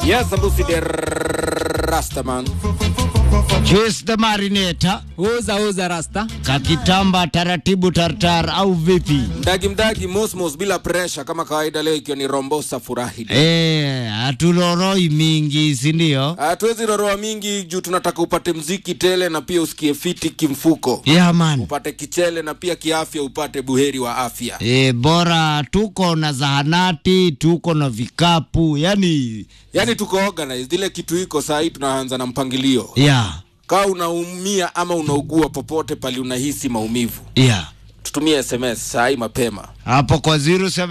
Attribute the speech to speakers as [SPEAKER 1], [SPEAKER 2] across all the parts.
[SPEAKER 1] Yes, Lucy the Rastaman.
[SPEAKER 2] Juice the Marinator,
[SPEAKER 3] Uza uza rasta.
[SPEAKER 2] kakitamba taratibu tartar au vipi?
[SPEAKER 1] Mdagi mdagi mosmos bila pressure kama kawaida, leo ikiwa ni Rombosa Furahi.
[SPEAKER 2] Eh, hatuloroi mingi, si ndio?
[SPEAKER 1] Hatuwezi roroa mingi juu tunataka upate mziki tele na pia usikie fiti kimfuko,
[SPEAKER 2] Yeah man.
[SPEAKER 1] upate kichele na pia kiafya, upate buheri wa afya.
[SPEAKER 2] E, bora tuko na zahanati, tuko na vikapu, yani
[SPEAKER 1] Yaani tuko organized, ile kitu iko saa hii tunaanza na mpangilio.
[SPEAKER 2] yeah,
[SPEAKER 1] Kaa unaumia ama unaugua popote pali unahisi maumivu,
[SPEAKER 2] yeah.
[SPEAKER 1] tutumie SMS saa hii mapema.
[SPEAKER 2] Hapo kwa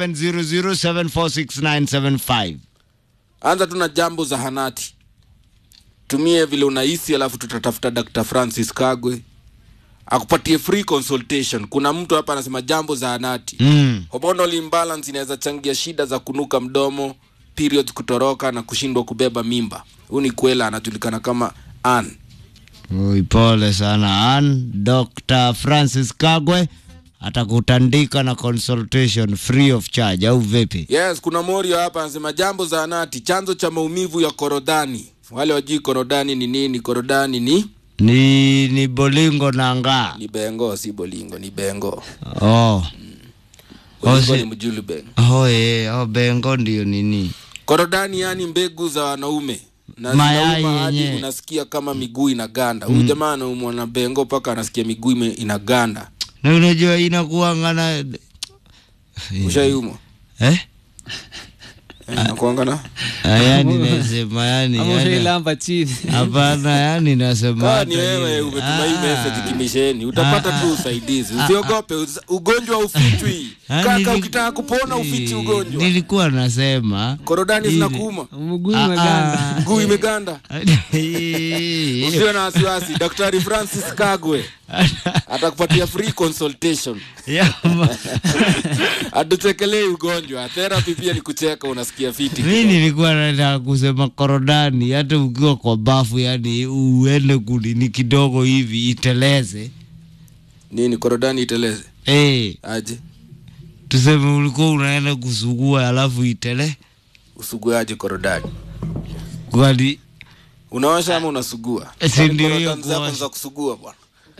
[SPEAKER 2] 0700746975.
[SPEAKER 1] Anza tu na jambo zahanati, tumie vile unahisi, alafu tutatafuta Dr. Francis Kagwe akupatie free consultation. Kuna mtu hapa anasema jambo zahanati
[SPEAKER 2] Mm.
[SPEAKER 1] hormonal imbalance inaweza changia shida za kunuka mdomo, periods kutoroka na kushindwa kubeba mimba. Huyu ni Kwela, anajulikana kama Ann.
[SPEAKER 2] Ui, pole sana Ann. Dr. Francis Kagwe atakutandika na consultation free of charge au vipi?
[SPEAKER 1] Yes, kuna Morio hapa anasema jambo zahanati, chanzo cha maumivu ya korodani. Wale wajui korodani ni nini? Korodani ni
[SPEAKER 2] Ni ni bolingo na ngaa.
[SPEAKER 1] ni bengo, si bolingo, ni bengo.
[SPEAKER 2] Oh.
[SPEAKER 1] Bolingo
[SPEAKER 2] si-
[SPEAKER 1] ni mjulu bengo.
[SPEAKER 2] Oh, eh, oh, bengo ndio nini?
[SPEAKER 1] Korodani yani mbegu za wanaume na
[SPEAKER 2] Mayai
[SPEAKER 1] zinauma hadi
[SPEAKER 2] yenyewe.
[SPEAKER 1] unasikia kama miguu inaganda. Huyu jamaa anaumwa na bengo mpaka anasikia miguu ime- inaganda.
[SPEAKER 2] Na unajua inakuanga na
[SPEAKER 1] Ushaiumwa?
[SPEAKER 2] eh?
[SPEAKER 1] Eh, Nakuanga na
[SPEAKER 2] Ah, yani nasema yani,
[SPEAKER 3] Ama
[SPEAKER 2] yani
[SPEAKER 3] ushailamba chini.
[SPEAKER 2] hapana, yani nasema
[SPEAKER 1] Kaa
[SPEAKER 2] hata
[SPEAKER 1] ni wewe
[SPEAKER 2] ile-
[SPEAKER 1] umetuma hii
[SPEAKER 2] Ah.
[SPEAKER 1] message kimisheni, utapata tu usaidizi. Usiogope, uz- ugonjwa ufichwi.
[SPEAKER 2] Ah,
[SPEAKER 1] Kaka,
[SPEAKER 2] nili-
[SPEAKER 1] ukitaka kupona ufichi ugonjwa.
[SPEAKER 2] Nilikuwa nasema
[SPEAKER 1] Korodani
[SPEAKER 2] Ili-
[SPEAKER 1] zinakuuma,
[SPEAKER 3] Mguu
[SPEAKER 2] Ah,
[SPEAKER 3] umeganda.
[SPEAKER 2] ah.
[SPEAKER 1] mguu imeganda.
[SPEAKER 2] Eh,
[SPEAKER 1] Usiwe na wasiwasi, Daktari Francis Kagwe atakupatia free consultation.
[SPEAKER 2] ya, ma-
[SPEAKER 1] Atuchekelei ugonjwa. Therapy pia ni kucheka, unasikia fiti.
[SPEAKER 2] mi nilikuwa nataka kusema korodani, hata ukiwa kwa bafu, yani uende kulini kidogo hivi iteleze.
[SPEAKER 1] Nini korodani iteleze?
[SPEAKER 2] Eh,
[SPEAKER 1] Aje?
[SPEAKER 2] tuseme ulikuwa unaenda kusugua alafu itele
[SPEAKER 1] Usuguaje korodani?
[SPEAKER 2] kwani
[SPEAKER 1] Unaosha ama unasugua?
[SPEAKER 2] Si
[SPEAKER 1] Kwani
[SPEAKER 2] ndio hiyo
[SPEAKER 1] korodani zako
[SPEAKER 2] kuosha.
[SPEAKER 1] ni za kusugua bwana.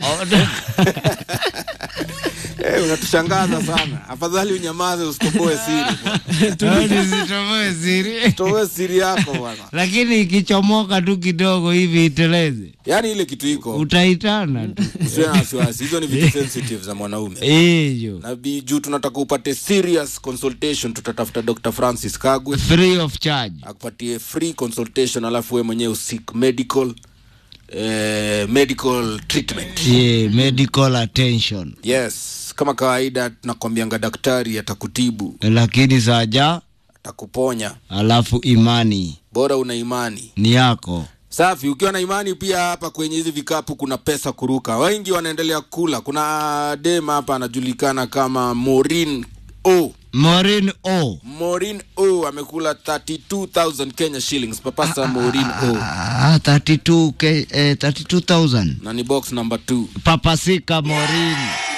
[SPEAKER 1] Eh, unatushangaza sana. Afadhali unyamaze usitoboe siri. bwana.
[SPEAKER 2] nisitoboe siri,
[SPEAKER 1] Toboe siri yako bwana.
[SPEAKER 2] lakini ikichomoka tu kidogo hivi iteleze,
[SPEAKER 1] Yaani ile kitu iko
[SPEAKER 2] utaitana tu
[SPEAKER 1] usiwe na wasiwasi. Hizo ni vitu sensitive za mwanaume.
[SPEAKER 2] hiyo
[SPEAKER 1] Na bi- juu tunataka upate serious consultation, tutatafuta Dr. Francis Kagwe
[SPEAKER 2] free of charge.
[SPEAKER 1] akupatie free consultation, alafu wewe mwenyewe usik medical eh, medical treatment.
[SPEAKER 2] Yeah, medical attention,
[SPEAKER 1] Yes, kama kawaida tunakwambianga daktari atakutibu,
[SPEAKER 2] lakini saja
[SPEAKER 1] atakuponya,
[SPEAKER 2] alafu imani
[SPEAKER 1] bora una imani.
[SPEAKER 2] ni yako.
[SPEAKER 1] Safi, ukiwa na imani pia. Hapa kwenye hizi vikapu kuna pesa kuruka, wengi wanaendelea kula. Kuna dem hapa anajulikana kama Maureen O.
[SPEAKER 2] Maureen O.
[SPEAKER 1] Maureen O amekula 32000 Kenya shillings. Papasa Maureen O
[SPEAKER 2] Ah, 32 ke, eh, 32,000.
[SPEAKER 1] na ni box number 2.
[SPEAKER 2] Papasika Maureen.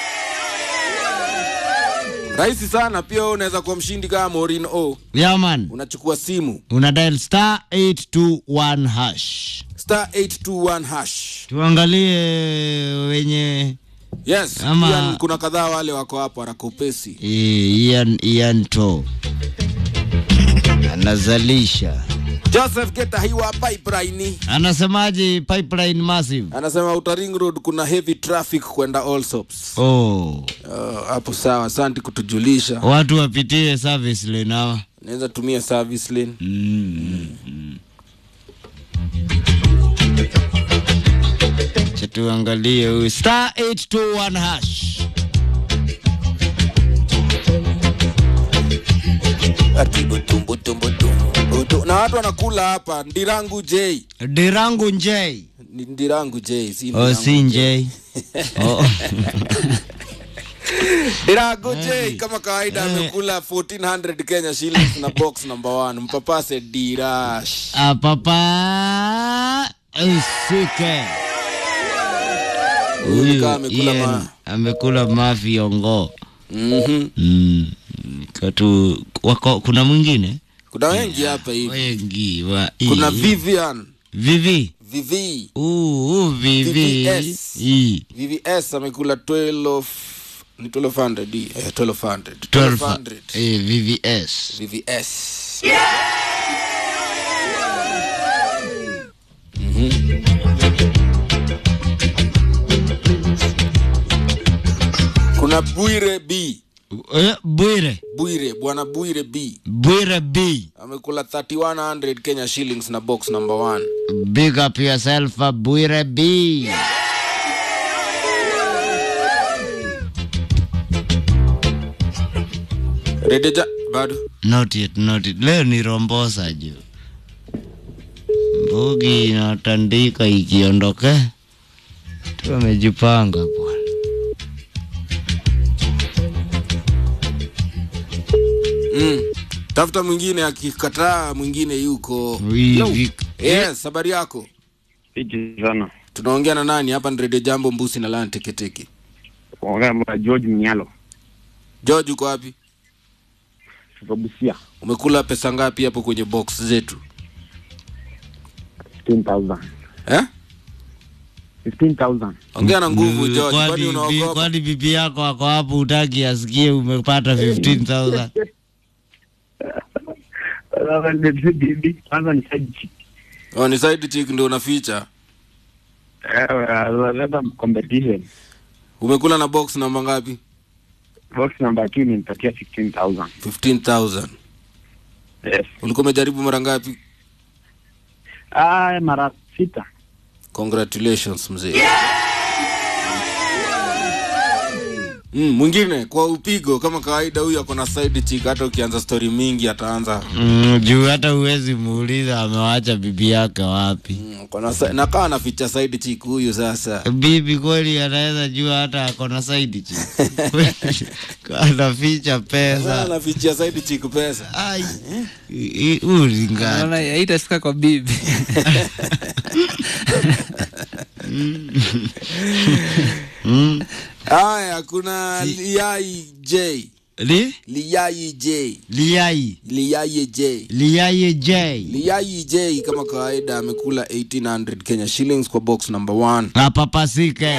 [SPEAKER 1] Rahisi sana pia, wewe unaweza kuwa mshindi kama Maureen O.
[SPEAKER 2] Yaman,
[SPEAKER 1] Unachukua simu
[SPEAKER 2] una dial star 821 hash.
[SPEAKER 1] star 821 hash.
[SPEAKER 2] Tuangalie wenye
[SPEAKER 1] Yes,
[SPEAKER 2] Ama-
[SPEAKER 1] Ian, kuna kadhaa wale wako hapo harakopesi.
[SPEAKER 2] eh, Ian, Ian to anazalisha,
[SPEAKER 1] Joseph Geta hiwa pipeline
[SPEAKER 2] anasemaje? Pipeline massive.
[SPEAKER 1] anasema Outer Ring Road kuna heavy traffic kwenda Allsops.
[SPEAKER 2] Oh,
[SPEAKER 1] Uh, hapo sawa, asante kutujulisha.
[SPEAKER 2] watu wapitie service lane hawa.
[SPEAKER 1] Naweza tumia service lane.
[SPEAKER 2] Acha tuangalie huyu star 821 hash.
[SPEAKER 1] Ati butum, butum, butum, butum. Na watu wanakula hapa Ndirangu J.
[SPEAKER 2] Dirangu Njei.
[SPEAKER 1] Ni Ndirangu J, si
[SPEAKER 2] Oh,
[SPEAKER 1] Ndirangu
[SPEAKER 2] si Njei. Oh.
[SPEAKER 1] Ndirangu J kama kawaida amekula 1400 Kenya shillings na box number 1. Mpapase Dirash.
[SPEAKER 2] Ah, papa isike.
[SPEAKER 1] Huyu kama amekula
[SPEAKER 2] Ian
[SPEAKER 1] ma.
[SPEAKER 2] amekula mafiongo.
[SPEAKER 1] Mhm.
[SPEAKER 2] Mm. Katu, wako, kuna mwingine
[SPEAKER 1] kuna wengi hapa hivi
[SPEAKER 2] wengi wa
[SPEAKER 1] kuna
[SPEAKER 2] hii.
[SPEAKER 1] vivian
[SPEAKER 2] vivi
[SPEAKER 1] vivi
[SPEAKER 2] uu vivi
[SPEAKER 1] VVS.
[SPEAKER 2] hii
[SPEAKER 1] vvs amekula 12 ni 1200 di eh, 1200
[SPEAKER 2] 12
[SPEAKER 1] 1200
[SPEAKER 2] eh, vvs
[SPEAKER 1] vvs kuna bwire b
[SPEAKER 2] Eh, bwire
[SPEAKER 1] bwire bwana bwire b
[SPEAKER 2] bwire b
[SPEAKER 1] amekula 3100 kenya shillings na box number one
[SPEAKER 2] big up yourself uh, bwire b
[SPEAKER 1] redeja bado
[SPEAKER 2] not yet, not yet. leo ni rombosa juu mbugi inatandika ikiondoke tu amejipanga bwana
[SPEAKER 1] mm. tafuta mwingine akikataa mwingine yuko
[SPEAKER 2] Hivi-
[SPEAKER 1] yes habari yako
[SPEAKER 3] Fiti sana.
[SPEAKER 1] tunaongea na nani hapa ni redio jambo mbusi na lani teketeke
[SPEAKER 3] Kuongea na George Mnyalo
[SPEAKER 1] george uko wapi
[SPEAKER 3] kutoka Busia.
[SPEAKER 1] umekula pesa ngapi hapo kwenye box zetu
[SPEAKER 3] 15,000.
[SPEAKER 1] eh?
[SPEAKER 3] 15,000.
[SPEAKER 1] ongea na nguvu
[SPEAKER 2] Mm,
[SPEAKER 1] george
[SPEAKER 2] kwani
[SPEAKER 1] kwani
[SPEAKER 2] bi-
[SPEAKER 1] unaogopa
[SPEAKER 2] kwani bibi yako ako hapo utaki asikie umepata 15000
[SPEAKER 3] Sasa ndio bibi kwanza ni side chick.
[SPEAKER 1] oh, ni side chick ndio unaficha
[SPEAKER 3] Eh, sasa competition.
[SPEAKER 1] umekula na box namba ngapi
[SPEAKER 3] Box number 2 nimpatia 15,000.
[SPEAKER 1] 15000
[SPEAKER 3] Yes.
[SPEAKER 1] ulikuwa umejaribu mara ngapi
[SPEAKER 3] Ah, mara sita.
[SPEAKER 1] congratulations mzee mm, mwingine kwa upigo kama kawaida huyu ako na side chick hata ukianza story mingi ataanza
[SPEAKER 2] mm, juu hata uwezi muuliza amewacha bibi yake wapi
[SPEAKER 1] mm, kona sa- nakaa naficha side chick huyu sasa
[SPEAKER 2] bibi kweli anaweza jua hata ako na saidi chi anaficha
[SPEAKER 1] Sasa
[SPEAKER 2] pesa
[SPEAKER 1] nafichia side chick pesa
[SPEAKER 2] ai i- i- ulingana
[SPEAKER 4] naona haitafika kwa bibi
[SPEAKER 2] Mm.
[SPEAKER 1] haya kuna liai j
[SPEAKER 2] li
[SPEAKER 1] liai j
[SPEAKER 2] liai
[SPEAKER 1] liai j
[SPEAKER 2] liai j
[SPEAKER 1] liai j kama kawaida amekula 1800 kenya shillings kwa box number one
[SPEAKER 2] apapasike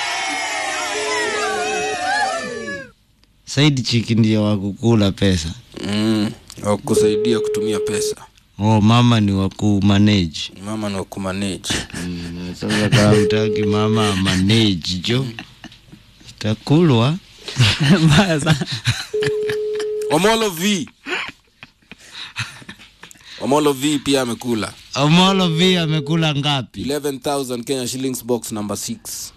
[SPEAKER 2] saidi chiki ndio wakukula pesa
[SPEAKER 1] mm, wakusaidia kutumia pesa
[SPEAKER 2] oh mama ni wakumanage
[SPEAKER 1] mama ni wakumanage
[SPEAKER 2] mm, sasa kaa utaki mama manage jo itakulwa
[SPEAKER 4] mbaya sana
[SPEAKER 1] omolo v omolo v pia amekula
[SPEAKER 2] omolo v amekula ngapi
[SPEAKER 1] 11000 kenya shillings box number 6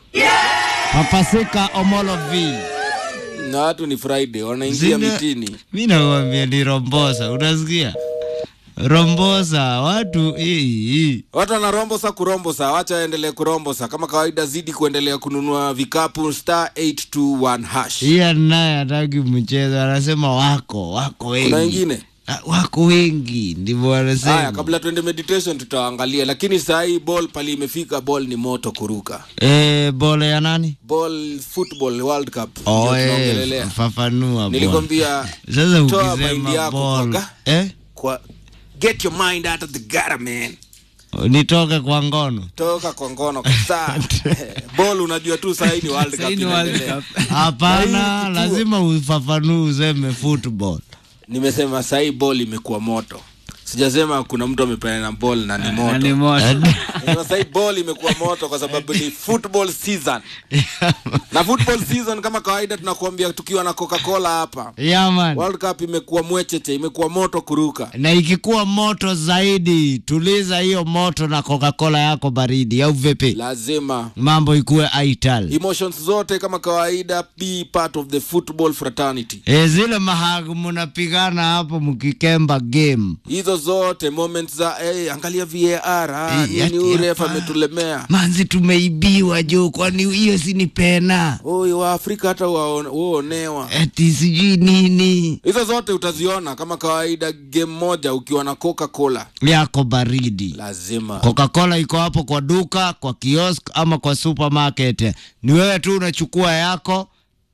[SPEAKER 2] papasika omolo v
[SPEAKER 1] na watu ni friday wanaingia
[SPEAKER 2] Zina-
[SPEAKER 1] mitini
[SPEAKER 2] mi nawambia ni rombosa unasikia rombosa watu hii hii
[SPEAKER 1] watu wanarombosa kurombosa wacha waendelee kurombosa kama kawaida zidi kuendelea kununua vikapu star 821 hash
[SPEAKER 2] hiya naye hataki mchezo anasema wako wako wengi
[SPEAKER 1] kuna wengine
[SPEAKER 2] Ah, wako wengi ndivyo
[SPEAKER 1] haya
[SPEAKER 2] wanasema
[SPEAKER 1] kabla tuende meditation tutaangalia lakini saa hii ball pali imefika ball ni moto kuruka
[SPEAKER 2] e, bole ya nani
[SPEAKER 1] ball football world cup ndio
[SPEAKER 2] oh,
[SPEAKER 1] tunaongelelea
[SPEAKER 2] eh, fafanua bwana.
[SPEAKER 1] nilikwambia
[SPEAKER 2] sasa
[SPEAKER 1] toa mind
[SPEAKER 2] ukisema
[SPEAKER 1] yako
[SPEAKER 2] ball
[SPEAKER 1] kwa-
[SPEAKER 2] eh?
[SPEAKER 1] kwa get your mind out of the gutter man
[SPEAKER 2] nitoke kwa ngono
[SPEAKER 1] toka kwa ngono kabisa ball unajua tu saa hii ni world cup
[SPEAKER 4] Sahii ni World
[SPEAKER 1] inaendelea.
[SPEAKER 4] Cup.
[SPEAKER 2] hapana
[SPEAKER 1] kituo.
[SPEAKER 2] lazima ufafanue useme football
[SPEAKER 1] nimesema saa hii ball imekuwa moto sijasema kuna mtu amepeana na ball na ni
[SPEAKER 4] Na ni
[SPEAKER 1] moto
[SPEAKER 4] moto
[SPEAKER 1] Nasema saa hii ball imekuwa moto kwa sababu ni football season na football season kama kawaida tunakuambia tukiwa na coca-cola hapa
[SPEAKER 2] yaman
[SPEAKER 1] world cup imekuwa mwecheche imekuwa moto kuruka
[SPEAKER 2] na ikikuwa moto zaidi tuliza hiyo moto na coca-cola yako baridi au vipi
[SPEAKER 1] lazima
[SPEAKER 2] mambo ikuwe aital
[SPEAKER 1] emotions zote kama kawaida be part of the football fraternity
[SPEAKER 2] e, zile mahagu mnapigana hapo mkikemba game
[SPEAKER 1] hizo zote moments za hey, angalia var ah,
[SPEAKER 2] Eh,
[SPEAKER 1] nini
[SPEAKER 2] ati
[SPEAKER 1] uref
[SPEAKER 2] hapa.
[SPEAKER 1] ametulemea
[SPEAKER 2] manzi tumeibiwa juu kwani hiyo si ni pena
[SPEAKER 1] huyu waafrika hata waone- huonewa
[SPEAKER 2] ati sijui nini
[SPEAKER 1] hizo zote utaziona kama kawaida game moja ukiwa na coca cola
[SPEAKER 2] yako baridi
[SPEAKER 1] lazima
[SPEAKER 2] coca-cola iko hapo kwa duka kwa kiosk ama kwa supermarket ni wewe tu unachukua yako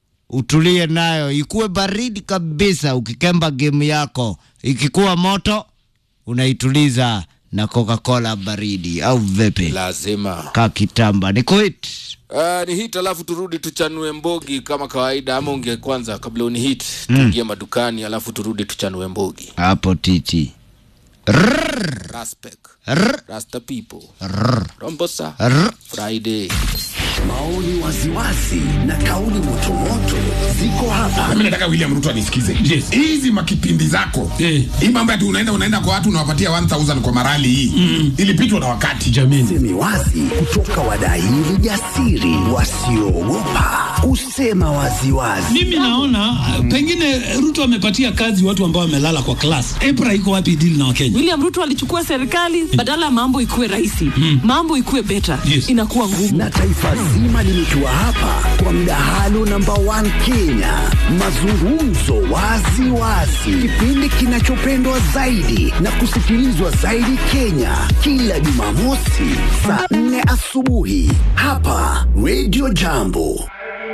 [SPEAKER 2] utulie nayo ikuwe baridi kabisa ukikemba game yako ikikuwa moto unaituliza na Coca-Cola baridi au vipi?
[SPEAKER 1] lazima
[SPEAKER 2] Ka kitamba ni kuit
[SPEAKER 1] Uh, ni hit alafu turudi tuchanue mbogi kama kawaida ama unge kwanza kabla uni hit tuingie madukani alafu turudi tuchanue mbogi
[SPEAKER 2] hapo titi
[SPEAKER 1] raspek
[SPEAKER 2] Rrr,
[SPEAKER 1] rasta people
[SPEAKER 2] rrr,
[SPEAKER 1] rombosa
[SPEAKER 2] rrr.
[SPEAKER 1] friday
[SPEAKER 5] Maoni waziwazi na kauli motomoto ziko hapa.
[SPEAKER 6] mimi nataka william ruto anisikize
[SPEAKER 7] Yes.
[SPEAKER 6] hizi makipindi zako
[SPEAKER 7] Eh.
[SPEAKER 6] hii mambo ati unaenda unaenda kwa watu unawapatia 1000 kwa marali hii mm. ilipitwa na wakati
[SPEAKER 7] jamini
[SPEAKER 5] Semi wazi kutoka wadaili jasiri wasioogopa kusema waziwazi.
[SPEAKER 7] mimi naona uh, pengine ruto amepatia kazi watu ambao wamelala kwa klas epra iko wapi dili na wakenya
[SPEAKER 8] William Ruto alichukua serikali badala ya mambo ikuwe rahisi, mambo ikuwe beta,
[SPEAKER 7] Yes.
[SPEAKER 8] inakuwa ngumu.
[SPEAKER 5] na taifa zima limetua hapa kwa mdahalo namba 1 Kenya, mazungumzo wazi wazi, kipindi kinachopendwa zaidi na kusikilizwa zaidi Kenya, kila Jumamosi saa 4 asubuhi hapa Radio Jambo.